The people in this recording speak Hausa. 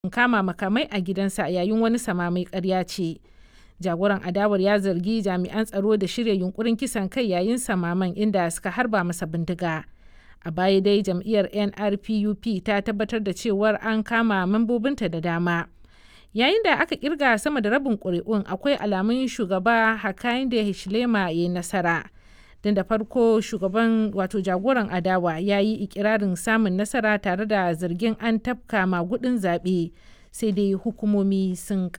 kama makamai a gidansa yayin wani samame ƙarya ce. Jagoran adawar ya zargi jami'an tsaro da shirya yunkurin kisan kai yayin samaman inda suka harba masa bindiga. A baya dai jam'iyyar NRPUP ta tabbatar da cewar an kama membobinta da dama. Yayin da aka kirga sama da rabin ƙuri'un akwai alamun shugaba Hakainde Hichilema ya yi nasara. Don da farko shugaban wato jagoran adawa ya yi ikirarin samun nasara tare da zargin an tafka magudin zaɓe sai dai hukumomi sun